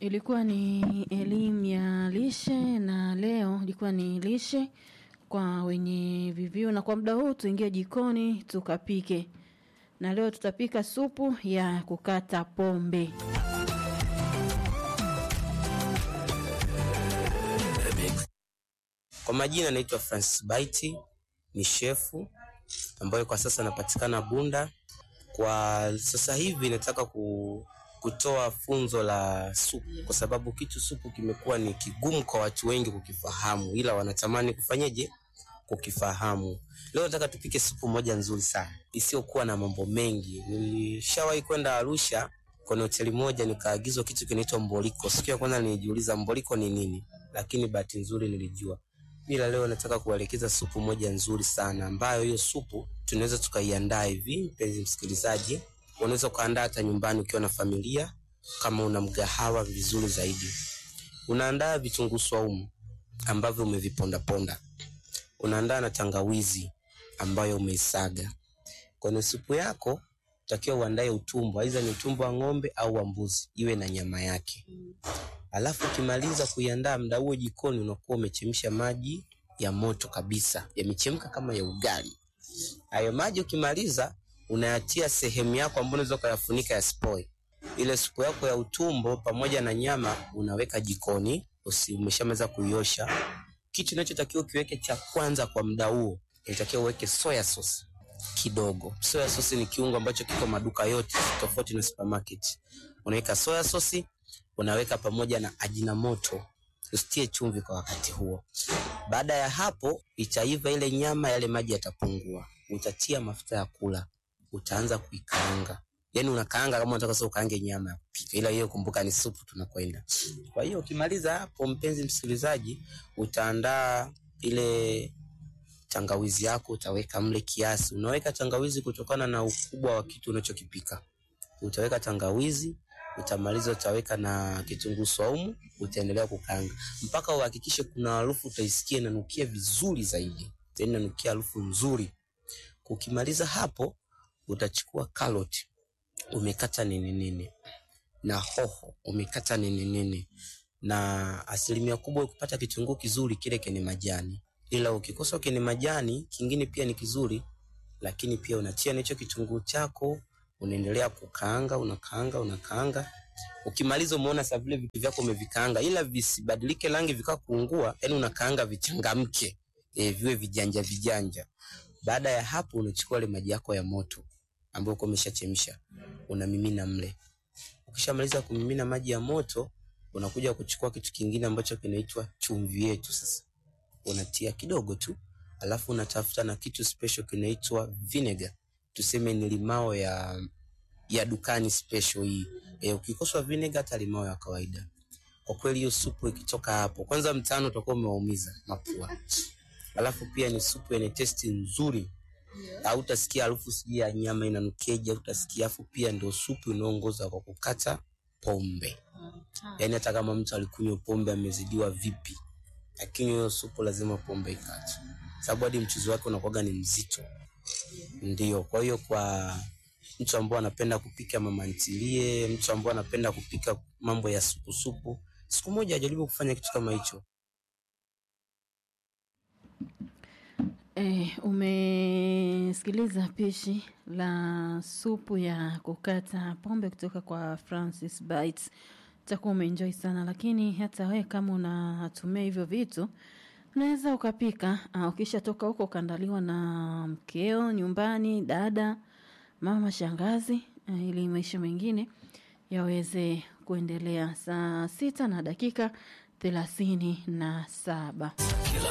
Ilikuwa ni elimu ya lishe na leo ilikuwa ni lishe kwa wenye VVU, na kwa muda huu tuingie jikoni tukapike, na leo tutapika supu ya kukata pombe. Kwa majina naitwa Francis Baiti, ni shefu ambayo kwa sasa napatikana Bunda. Kwa sasa hivi nataka ku, kutoa funzo la supu, kwa sababu kitu supu kimekuwa ni kigumu kwa watu wengi kukifahamu, ila wanatamani kufanyeje kukifahamu. Leo nataka tupike supu moja nzuri sana isiyokuwa na mambo mengi. Nilishawahi kwenda Arusha kwenye hoteli moja nikaagizwa kitu kinaitwa mboliko. Siku ya kwanza nilijiuliza mboliko ni nini, lakini bahati nzuri nilijua. Ila leo nataka kuelekeza supu moja nzuri sana ambayo hiyo supu tunaweza tukaiandaa hivi. Mpenzi msikilizaji, unaweza ukaandaa hata nyumbani ukiwa na familia, kama una mgahawa, vizuri zaidi. Unaandaa vitunguu swaumu ambavyo umevipondaponda, unaandaa na tangawizi ambayo umeisaga. Kwenye supu yako utakiwa uandae utumbo, aidha ni utumbo wa ng'ombe au wa mbuzi, iwe na nyama yake. Alafu ukimaliza kuiandaa, muda huo jikoni unakuwa umechemsha maji ya moto kabisa, yamechemka kama ya ugali. Hayo maji ukimaliza, unayatia sehemu yako ambayo unaweza ukayafunika yasipoe. Ile supu yako ya utumbo pamoja na nyama unaweka jikoni, usi umeshamaliza kuiosha. Kitu unachotakiwa ukiweke cha kwanza kwa muda huo, inatakiwa uweke soya sauce kidogo. Soya sauce ni kiungo ambacho kiko maduka yote tofauti na supermarket. Unaweka soya sauce, unaweka pamoja na ajinamoto, usitie chumvi kwa wakati huo. Baada ya hapo, itaiva ile nyama, yale maji yatapungua, utatia mafuta ya kula, utaanza kuikaanga. Yani unakaanga kama unataka sasa ukaange nyama ya kupika, ila hiyo kumbuka ni supu tunakwenda. Kwa hiyo ukimaliza hapo, mpenzi msikilizaji, utaandaa ile tangawizi yako utaweka mle kiasi. Unaweka tangawizi kutokana na ukubwa wa kitu unachokipika. Utaweka tangawizi, utamaliza utaweka na kitunguu swaumu, utaendelea kukaanga mpaka uhakikishe kuna harufu utaisikia inanukia vizuri zaidi, yani inanukia harufu nzuri. Ukimaliza hapo, utachukua karoti umekata nini nini na hoho umekata nini nini, na asilimia kubwa kupata kitunguu kizuri kile kwenye majani ila ukikosa kwenye majani kingine pia ni kizuri, lakini pia unatia hicho kitunguu chako, unaendelea kukaanga, unakaanga, unakaanga. Ukimaliza umeona sasa vile vitu vyako umevikaanga, ila visibadilike rangi vika kuungua, yani unakaanga vichangamke, e, viwe vijanja vijanja. Baada ya hapo, unachukua ile maji yako ya moto ambayo uko umeshachemsha, unamimina mle. Ukishamaliza kumimina maji ya moto, unakuja kuchukua kitu kingine ambacho kinaitwa chumvi yetu sasa unatia kidogo tu, alafu unatafuta na kitu special kinaitwa vinegar, tuseme ni limao ya ya dukani special hii. E, ukikosa vinegar hata limao ya kawaida, kwa kweli hiyo supu ikitoka hapo, kwanza mtano utakuwa umewaumiza mapua, alafu pia ni supu yenye testi nzuri, hautasikia harufu sijui ya nyama inanukeja, hautasikia. Afu pia ndio supu inaongoza kwa kukata pombe, yani hata kama mtu alikunywa pombe amezidiwa vipi lakini hiyo supu lazima pombe ikate, sababu hadi mchuzi wake unakuwaga ni mzito. Ndio, kwa hiyo kwa mtu ambao anapenda kupika mama ntilie, mtu ambao anapenda kupika mambo ya supu supu, siku moja ajaribu kufanya kitu kama hicho. E, umesikiliza pishi la supu ya kukata pombe kutoka kwa Francis Bites. Utakuwa umeenjoy sana, lakini hata wewe kama unatumia hivyo vitu unaweza ukapika. Uh, ukishatoka huko ukaandaliwa na mkeo nyumbani, dada, mama, shangazi, uh, ili maisha mengine yaweze kuendelea. Saa sita na dakika thelathini na saba.